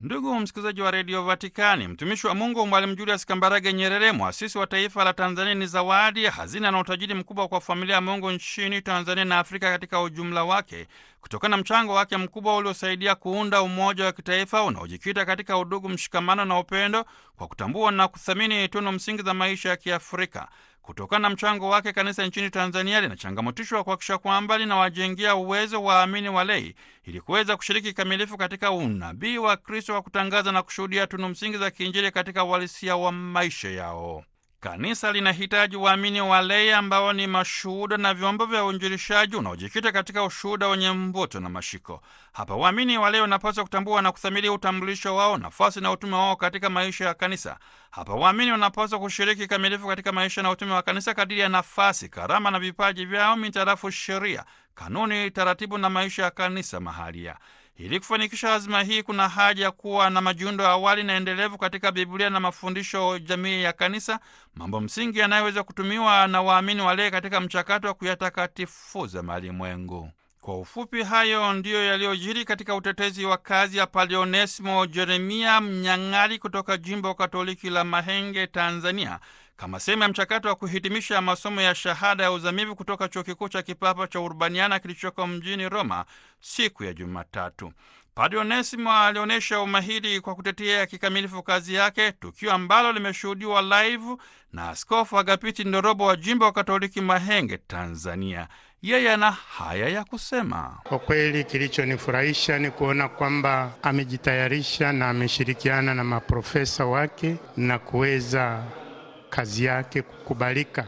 Ndugu msikilizaji wa redio Vatikani, mtumishi wa Mungu Mwalimu Julius Kambarage Nyerere, mwasisi wa taifa la Tanzania, ni zawadi, hazina na utajiri mkubwa kwa familia ya Mungu nchini Tanzania na Afrika katika ujumla wake, kutokana na mchango wake mkubwa uliosaidia kuunda umoja wa kitaifa unaojikita katika udugu, mshikamano na upendo, kwa kutambua na kuthamini tunu msingi za maisha ya Kiafrika. Kutokana na mchango wake, kanisa nchini Tanzania linachangamotishwa kuhakikisha kwamba linawajengea uwezo waamini walei ili kuweza kushiriki kikamilifu katika unabii wa Kristo wa kutangaza na kushuhudia tunu msingi za kiinjili katika uhalisia wa maisha yao. Kanisa linahitaji waamini walei ambao ni mashuhuda na vyombo vya uinjilishaji unaojikita katika ushuhuda wenye mvuto na mashiko. Hapa waamini walei wanapaswa kutambua na kuthamini utambulisho wao, nafasi na utume wao katika maisha ya kanisa. Hapa waamini wanapaswa kushiriki kikamilifu katika maisha na utume wa kanisa kadiri ya nafasi, karama na vipaji vyao mitarafu sheria, kanuni, taratibu na maisha ya kanisa mahalia. Ili kufanikisha azima hii, kuna haja ya kuwa na majiundo ya awali na endelevu katika Biblia na mafundisho jamii ya kanisa, mambo msingi yanayoweza kutumiwa na waamini walei katika mchakato wa kuyatakatifuza malimwengu. Kwa ufupi, hayo ndiyo yaliyojiri katika utetezi wa kazi ya Padre Onesimo Jeremia Mnyang'ali kutoka jimbo Katoliki la Mahenge, Tanzania, kama sehemu ya mchakato wa kuhitimisha masomo ya shahada ya uzamivu kutoka chuo kikuu cha kipapa cha Urbaniana kilichoko mjini Roma siku ya Jumatatu. Padre Onesimo alionyesha umahiri kwa kutetea kikamilifu kazi yake, tukio ambalo limeshuhudiwa live na Askofu Agapiti Ndorobo wa jimbo wa Katoliki Mahenge, Tanzania. Yeye ana haya ya kusema. Kwa kweli kilichonifurahisha ni kuona kwamba amejitayarisha na ameshirikiana na maprofesa wake na kuweza kazi yake kukubalika.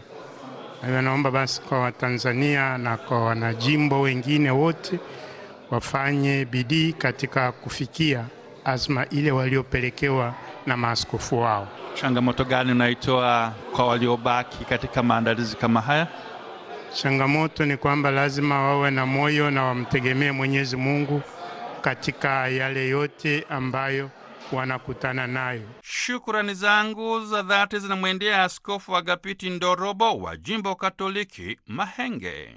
Na naomba basi kwa Watanzania na kwa wanajimbo wengine wote wafanye bidii katika kufikia azma ile waliopelekewa na maaskofu wao. Changamoto gani unaitoa kwa waliobaki katika maandalizi kama haya? Changamoto ni kwamba lazima wawe na moyo na wamtegemee Mwenyezi Mungu katika yale yote ambayo wanakutana nayo. Shukurani zangu za dhati zinamwendea Askofu Agapiti Ndorobo wa jimbo Katoliki Mahenge.